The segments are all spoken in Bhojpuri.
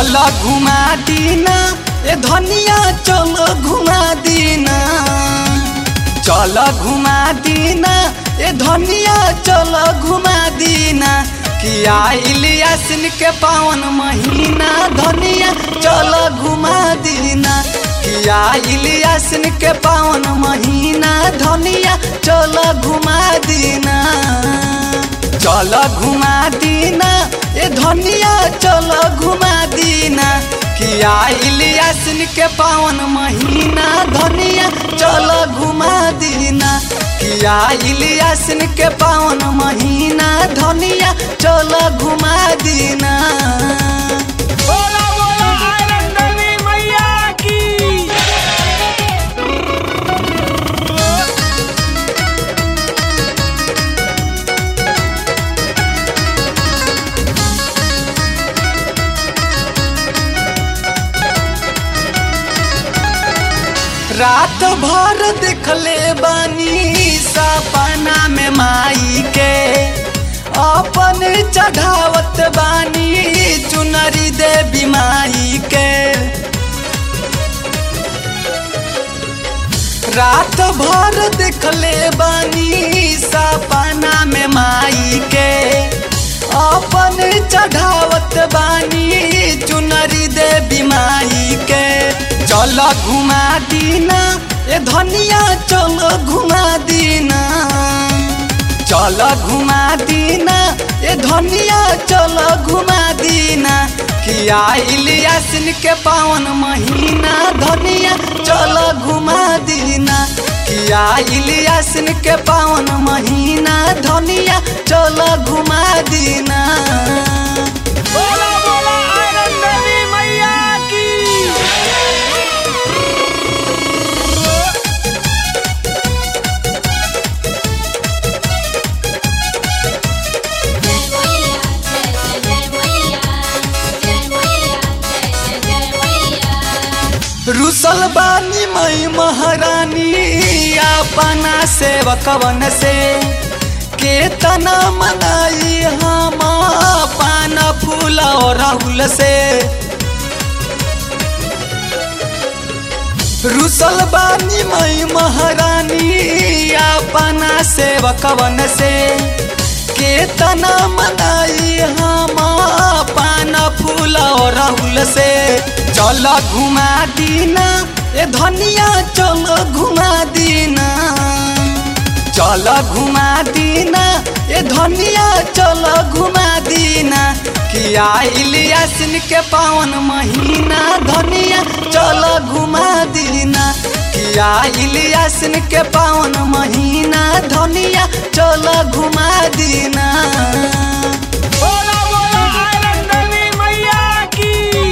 चल घुमा दीना ए धनिया चल घुमा दीना चल घुमा दीना ए धनिया चल घुमा दीना किया इलियासिन के पावन महीना धनिया चल घुमा दीना किया इलियासिन के पावन महीना धनिया चल घुमा दीना चल घुमा दीना ए धनिया चल घुमा दीना किया इलियासिन के पावन महीना धनिया चल घुमा दीना किया इलियासिन के पावन महीना धनिया चल घुमा दीना बोला बोला आयरन देवी मैया की रात भर देखले बानी सपना में माई के अपन चढ़ावत बानी चुनरी देवी माई के रात भर देखले बानी सपना में माई के अपन चढ़ावत बानी चुनरी देवी माई के चल घुमा दीना ए धनिया चल घुमा दीना चल घुमा दीना ए धनिया चल घुमा दीना किया इलियासिन के पावन महीना धनिया चल घुमा दीना किया इलियासिन के पावन महीना धनिया चल घुमा दीना बोला बोला आयरन देवी मैया की जय मैया जय जय मैया जय मैया जय जय मैया रुसल बानी मई महारानी अपना सेवकवन से केतना मनाई हम पान फूल और राहुल से रुसल बानी मई महारानी अपना सेवकवन से केतना मनाई हम पान फूल और राहुल से चल घुमा दीना ए धनिया चल घुमा दीना चल घुमा दीना ए धनिया चल घुमा दीना किया इलियासिन के पावन महीना धनिया चल घुमा दीना किया इलियासिन के पावन महीना धनिया चल घुमा दीना बोला बोला आयरन देवी मैया की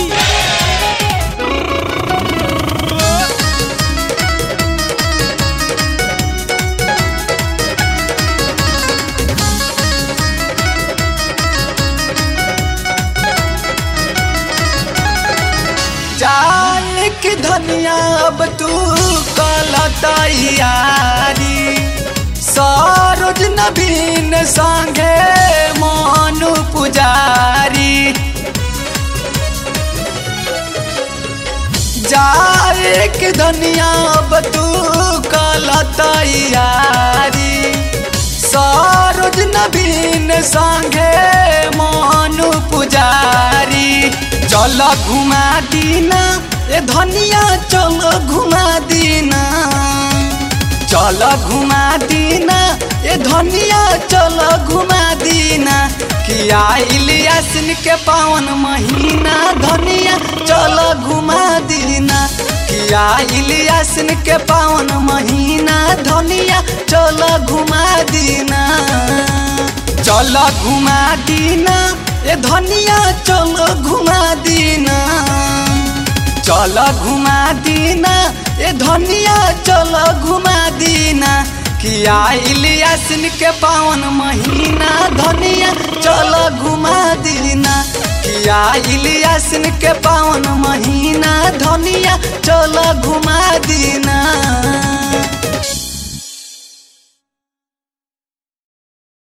जान की धनिया अब तू कल तैयारी सरोज नवीन संगे मनु पुजारी जाए के धनिया अब तू कल तैयारी सरोज नवीन संगे मनु पुजारी चल घुमा दीना ए धनिया चल घुमा दीना चल घुमा दीना ए धनिया चल घुमा दीना किया इलियासिन के पावन महीना धनिया चल घुमा दीना किया इलियासिन के पावन महीना धनिया चल घुमा दीना चल घुमा दीना ए धनिया चल घुमा दीना चल घुमा दीना ए धनिया चल घुमा दीना किया इलियासिन के पावन महीना धनिया चल घुमा दीना किया इलियासिन के पावन महीना धनिया चल घुमा दीना